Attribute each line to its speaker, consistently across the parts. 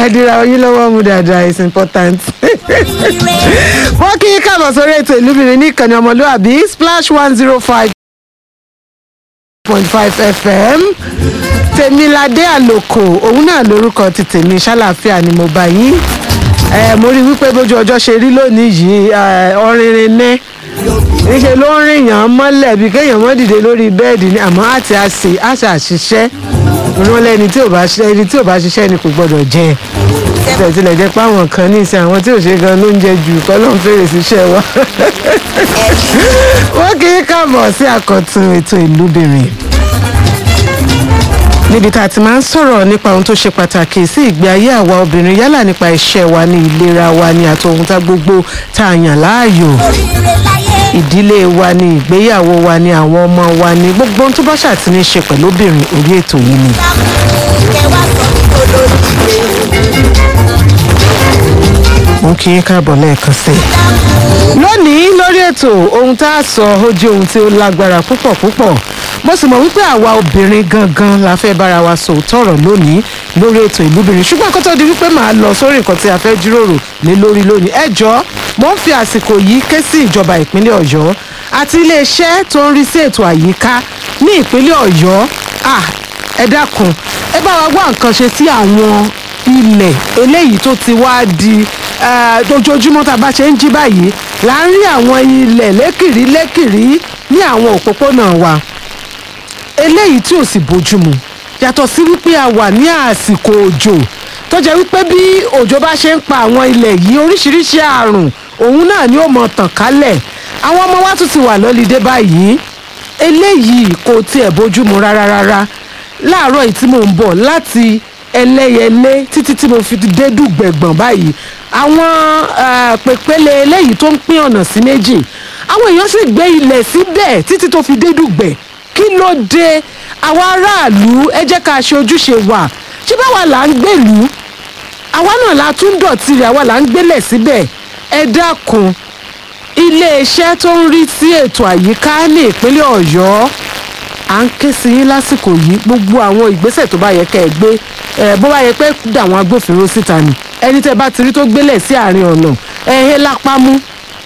Speaker 1: ẹ̀dínra oyin lọ́wọ́ mu dáadáa is important. wọ́n kí káàbọ̀ sórí ètò ìlúbìnrin ní ìkànnì ọmọlúwàbí splash one zero five point five fm tèmiládé àlòkò òun náà lórúkọ ti tèmi ṣàlàáfíà ni mo bá yín ẹ mo rí wípé bójú ọjọ́ ṣe rí lónìí yìí ọ̀rìnrìn ní níṣẹ́ ló ń rìn yàn án mọ́lẹ̀ bí kéèyàn mọ́ dìde lórí bẹ́ẹ̀dì ni àmọ́ àti àṣe àṣà àṣiṣẹ́ wọn lẹ́ni tí ò bá ṣiṣẹ́ ẹni tí ò bá ṣiṣẹ́ ni kò gbọ́dọ̀ jẹ tẹ̀ tilẹ̀ jẹ́ pé àwọn kan ní ìsìn àwọn tí ò ṣe gan ló ń jẹ jù kọ́ ló ń fèrè síṣẹ́ wa wọ́n kì í káàbọ̀ sí àkọ́tún ètò ìlúbìnrin níbi tá a ti máa ń sọ̀rọ̀ nípa ohun tó ṣe pàtàkì sí ìgbé ayé àwa obìnrin yálà nípa iṣẹ́ wa ní ìlera wa ní àti ohun tá gbogbo tá a yàn láàyò ìdílé wa ní ìgbéyàwó wa ní àwọn ọmọ wa ní gbogbo ohun tó bá ṣàti ní ṣe pẹ̀lú obìnrin orí ètò yìí ni. mo kí yín káàbọ̀ lẹ́ẹ̀kan sí i. lónìí lórí ètò ohun tá a sọ ó jẹ́ ohun tí ó lágbára púpọ̀ púpọ̀ mo sì mọ̀ wípé àwa obìnrin gangan la fẹ́ bára wa sọ òótọ́rọ̀ lónìí lórí ètò ìlúbìnrin ṣùgbọ́n kó tó di wípé màá lọ sórí nǹkan tí a fẹ́ jíròrò lé lórí lónìí ẹ jọ̀ọ́ mo ń fi àsìkò yìí ké sí ìjọba ìpínlẹ̀ ọ̀yọ́ àti iléeṣẹ́ tó ń rí sí ètò àyíká ní ìpínlẹ̀ ọ̀yọ́ ẹ dákun ẹ bá wa wá nǹkan ṣe sí àwọn ilẹ̀ eléyìí tó ti wá di ojoojúmọ́ tá a bá ṣe ń jí báyìí là ń rí àwọn ilẹ̀ lékìrí lékìrí ní àwọn òpópónà wa eléyìí tí ò sì bójúmu yàtọ̀ sí wípé a wà ní àsìkò òjò tó jẹ́ wípé bí òjò bá ṣe ń pa àwọn ilẹ̀ yìí oríṣiríṣi àrùn òun náà ni ó mọ tàn kálẹ̀ àwọn ọmọ wa tún ti wà lọ́lídé báyìí eléyìí kò tiẹ̀ bójúmu rárá rárá láàárọ̀ yìí tí mò ń bọ̀ láti ẹlẹ́yẹlé títí tí mo fi dé dùgbẹ̀gbọ̀n báyìí àwọn pèpele eléyìí tó ń pín ọ̀nà sí méjì àwọn èèyàn sì gbé ilẹ̀ síbẹ̀ títí tó fi dé dùgbẹ̀ kí ló dé àwa aráàlú ẹ jẹ́ ká ṣe ojúṣe wa ṣé báwa là ń gbèlú àwa náà la tún dọ̀tí rẹ̀ àwa là ń gbélẹ̀ síbẹ̀ ẹ dákun iléeṣẹ́ tó ń rí sí ètò àyíká ní ìpínlẹ̀ ọ̀yọ́ à ń ké sí yín lásìkò yìí gbogbo àwọn ìgbésẹ̀ tó bá yẹ kẹ́ ẹ gbé ẹ bó bá yẹ pé dà àwọn agbófinró síta ni ẹni tẹ́ bá ti rí tó gbélẹ̀ sí àárín ọ̀nà ẹ hé lápá mú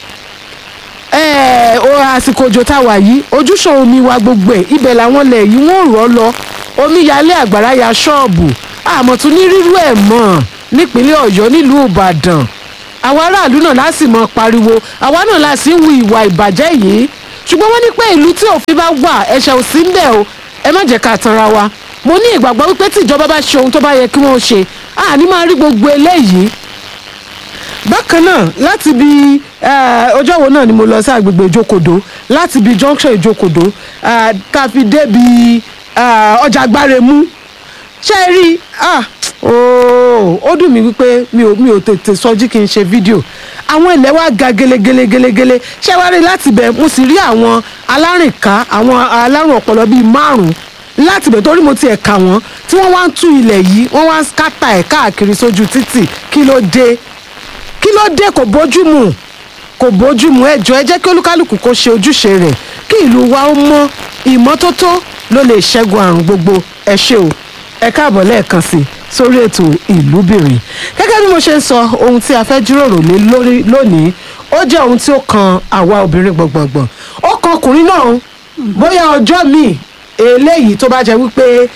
Speaker 1: ẹ o àsìkò òjò tá a wà yìí ojúṣàn omi wa gbogbo ẹ ibẹ̀ làwọn ilẹ̀ yìí wọ́n rọ̀ lọ omi yalé àgbàrá ya ṣọ́ọ̀bù àmọ́ tún ní rírú ẹ̀ mọ́ nípínlẹ̀ ọ̀yọ́ nílùú ìbàdàn àwa aráàlú náà láti mọ pariwo àwa náà láti ń hu ìwà ìbàjẹ́ yìí ṣùgbọ́n wọ́n ní pé ìlú tí òfin bá wà ẹ̀ṣẹ̀ ò sí ń bẹ̀ o ẹ má jẹ́ ká tanra wa mo ní ìgbàgbọ́ wípé tí ìjọba bá ṣe ohun tó bá yẹ kí wọ́n ṣe àní máa rí gbogbo eléyìí bákan náà láti bí ọjọ́ wo náà ni mo lọ sí àgbègbè ìjókòdó láti bí junction ìjókòdó ká fi débi ọjà agbáremú ṣé ẹ rí ó dùn mí wípé mi ò mi ò tètè sọjí kí n ṣe fídíò àwọn ilẹ̀ wa ga gelegelegele ṣé wàá rí láti bẹ̀ mo sì rí àwọn alárìnká àwọn alárùn ọpọlọ bíi márùn-ún láti bẹ̀ torí mo ti ẹ̀ kà wọ́n tí wọ́n wá ń tú ilẹ̀ yìí wọ́n wá ń skátà ẹ̀ káàkiri sójú títì kí ló dé kí ló dé kò bójúmu kò bójúmu ẹ jọ̀ọ́ ẹ jẹ́ kí olúkálùkù kó ṣe ojúṣe rẹ̀ kí ìlú wa ó mọ́ ìmọ́tótó ló lè ṣẹ́gun àrùn gbogbo ẹ ṣé o ẹ káàbọ̀ lẹ́ẹ̀kan sí sórí ètò ìlúbìnrin gẹ́gẹ́ bí mo ṣe ń sọ ohun tí a fẹ́ jíròrò lé lórí lónìí ó jẹ́ ohun tí ó kan àwa obìnrin gbọ̀ngbọ̀ngbọ̀n ó kan ọkùnrin náà bóyá ọjọ́ míì eléyìí tó bá jẹ́ wípé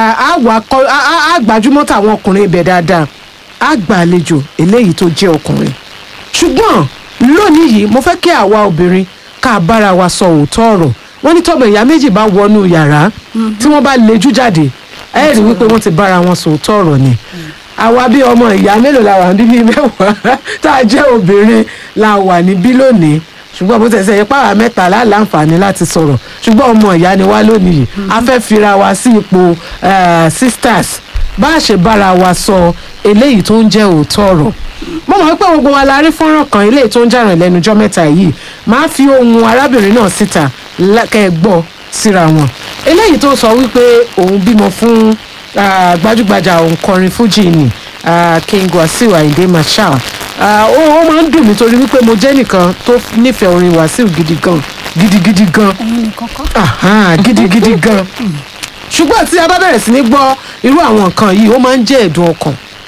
Speaker 1: a gbajúmọ̀ táwọn ọkùnrin ibẹ̀ dáadáa á gba àlejò eléyìí tó jẹ́ ọkùnrin ṣùgbọ́n lónìí yìí mo fẹ́ kí àwa obìnrin ká bára wa sọ òótọ́ ọ̀rọ̀ wọ́n ní tọ́mọ ìyá méjì bá wọnú yàrá tí wọ́n bá lejú jáde ẹ rí wípé wọ́n ti bára wọn sọ òótọ́ ọ̀rọ̀ ni àwa bí ọmọ ìyá mélòó la wà níbí mẹ́wàá tá a jẹ́ obìnrin la wà níbí lónìí ṣùgbọ́n bó tẹ̀sẹ̀ yẹ pàrọ̀ mẹ́ta láǹfààní láti sọ̀rọ̀ ṣùgbọ́n ọmọ ìyá ni wá lónìí yìí a fẹ́ fira wa sí ipò sisters bá a ṣe bára wa sọ eléyìí tó ń jẹ́ òótọ́ ọ̀rọ̀ mo mọ̀ pé gbogbo wa la rí fọ́nrán kan eléyìí tó ń jà rìn lẹ́nujọ́ mẹ́ta yìí máa fi ohun arábìnrin náà síta kẹ́ ẹ gbọ́ síra wọn eléyìí tó sọ wípé òun bímọ fún gbajúgbajà òǹkọrin fújì ni King Wasiu Ayinde Marshal ó ó máa ń dùn mí torí wípé mo jẹ́ nìkan tó nífẹ̀ẹ́ orin Wasiu gidi gan gidigidi gan
Speaker 2: ẹ̀yin nìkan kọ́.
Speaker 1: Aha, gidigidi gan ṣùgbọ́n tí a bá bẹ̀rẹ̀ sí ní gbọ́ irú àwọn nǹkan yìí ó máa ń jẹ́ ẹ̀dùn ọkàn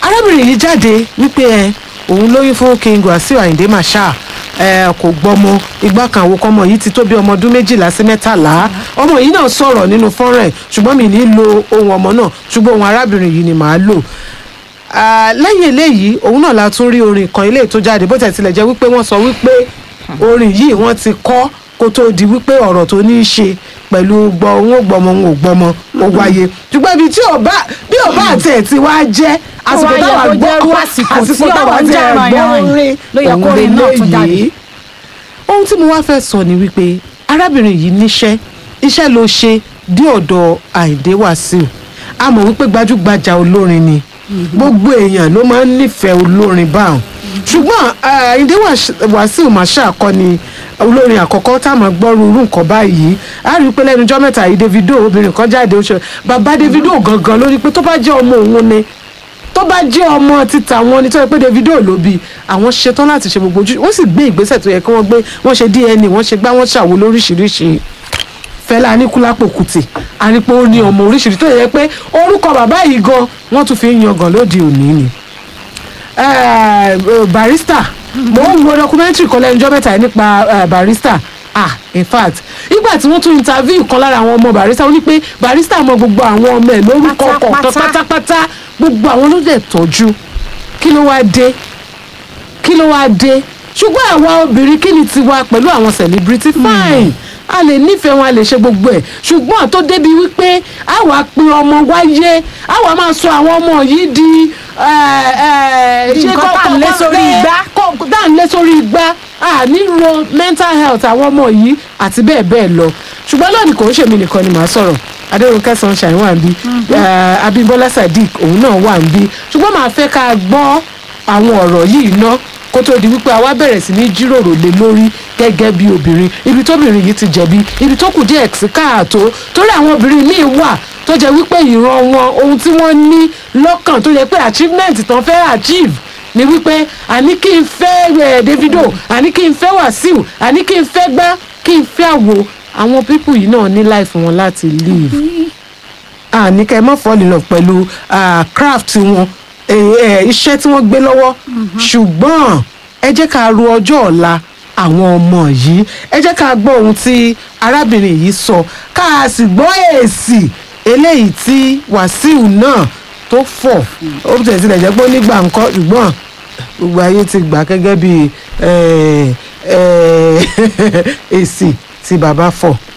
Speaker 1: arábìnrin yìí jáde wípé ẹ òun lóyún fún king wasiu ayinde marshal ẹ kò gbọmọ igbá kan àwọn ọmọ yìí ti tó bí ọmọ ọdún méjìlá sí mẹ́tàlá ọmọ yìí náà sọ̀rọ̀ nínú fọ́nrán ẹ̀ ṣùgbọ́n mi ní lo ohun ọmọ náà ṣùgbọ́n ohun arábìnrin yìí ni màá lò Ah, lẹ́yìn eléyìí òun náà la tún rí orin kan eléyìí tó jáde bó tẹ̀ tilẹ̀ jẹ́ wípé wọ́n sọ wípé orin yìí wọ́n ti kọ́ kó tó di wípé ọ̀rọ̀ tó ní í ṣe pẹ̀lú gbọ́ òun ò gbọ́mọ òun ò gbọ́mọ ó wáyé ṣùgbọ́n ibi tí ọba bí ọba àti ẹ̀ ti wá jẹ́ àsìkò
Speaker 2: wá yẹ
Speaker 1: táwa
Speaker 2: kó
Speaker 1: gbọ́
Speaker 2: jẹ́ irú àsìkò tí
Speaker 1: àsìkò táwa
Speaker 2: ọ̀rọ̀ ń
Speaker 1: ti
Speaker 2: jà
Speaker 1: ẹ̀ gbọ́
Speaker 2: ràn-yàn
Speaker 1: orin
Speaker 2: ló yẹ kó
Speaker 1: òun
Speaker 2: orin náà tún jáde.
Speaker 1: leléyìí ohun tí mo wá fẹ́ sọ ni wípé arábìnrin yìí níṣẹ́ iṣẹ́ ló ṣe dé ọ̀dọ̀ àìdé wàsíù a mọ̀ wípé gbajúgbajà olórin ni gbogbo èèyàn ló máa ń nífẹ̀ẹ́ olórin báwọn ṣùgbọ́n eh, àìdé wàsíù màṣá kọ́ ni olórin àkọ́kọ́ tá a máa gbọ́rú irú nǹkan báyìí a rí i pé lẹ́nu ọjọ́ mẹ́ta yìí davido obìnrin kan jáde ó ṣe bàbá davido gangan lórí pé tó bá jẹ́ ọmọ òun ni tó bá jẹ́ ọmọ títa wọn ni tó yẹ pé davido ló bí àwọn ṣetán láti ṣe gbogbo ojú wọ́n sì gbé ìgbésẹ̀ tó yẹ kí wọ́n gbé wọ́n ṣe dna wọ́n ṣe gbá wọ́n ṣàwo lóríṣiríṣi fẹlá aníkúlápò kùtì àrípò ó ní ọmọ oríṣiríṣi tó yẹ pé orúkọ bàbá yìí gan wọ́n tún fi ń yangàn lóde òní ni Eh, barista mo ń wo documentary kan lẹ́nu ọjọ́ mẹ́ta yìí nípa eh, barista ah in fact ìgbà tí wọ́n tún interview kan lára àwọn ọmọ barista wọ́n ní pé barista mọ gbogbo àwọn ọmọ ẹ̀ lórúkọ kọ̀ọ̀kan
Speaker 2: Pátápátá.
Speaker 1: pátápátá gbogbo àwọn ló dẹ̀ tọ́jú kí ló wáá dé kí ló wáá dé ṣùgbọ́n àwa obìnrin kí ni tiwa pẹ̀lú àwọn celebrity fine a lè nífẹ̀ẹ́ wọn a lè ṣe gbogbo ẹ̀ ṣùgbọ́n tó débi wípé a wà pe ọmọ wáyé a wà máa sọ àwọn ọmọ yìí di eh, eh,
Speaker 2: Di
Speaker 1: ṣé
Speaker 2: nǹkan
Speaker 1: kọ́-
Speaker 2: tá à ń lé
Speaker 1: kọ́-
Speaker 2: sórí
Speaker 1: bẹ́ẹ̀,
Speaker 2: igbá.
Speaker 1: kọ́- tá à ń lé sórí igbá a níro mental health àwọn ọmọ yìí àti bẹ́ẹ̀ bẹ́ẹ̀ lọ ṣùgbọ́n lónìí kò ń ṣèmi nìkan ni màá sọ̀rọ̀ adéròǹkẹ́ sunshine wà ń bí eh, abímbọ́lá sadiq òun náà wà ń bí ṣùgbọ́n màá fẹ́ ká gbọ́ àwọn ọ̀rọ̀ yìí ná kó tó di wípé àwa bẹ̀rẹ̀ sí ní jíròrò lé lórí gẹ́gẹ́ bí obìnrin ibi tóbìnrin yìí ti jẹ̀bi ibi tó kù díẹ̀ sí káàtó torí àwọn obìnrin míì wà tó jẹ́ wípé ìran wọn ohun tí wọ́n ní lọ́kàn tó yẹ pé achievement tán fẹ́ achieve ni wípé àní kí n fẹ́ eh, davido àní kí n fẹ́ wàsíù àní kí n fẹ́ gbá kí n fẹ́ àwo àwọn pípù yìí náà ní life wọn láti live àní kẹ́ ẹ mọ́ fall in love pẹ̀lú ah, craft wọn eh, eh, iṣẹ́ tí wọ́n gbé lọ́wọ́ ṣùgbọ́n ẹ jẹ́ ká ro ọjọ́ ọ̀la àwọn ọmọ yìí ẹ jẹ́ ká gbọ́ ohun tí arábìnrin yìí sọ ká a sì gbọ́ èsì eléyìí tí wàsíù náà tó fọ̀ ó tẹ̀ sílẹ̀ jẹ́ pé ó nígbà ńkọ́ ṣùgbọ́n gbogbo ayé ti gbà gẹ́gẹ́ bí eh, eh, èsì tí bàbá fọ̀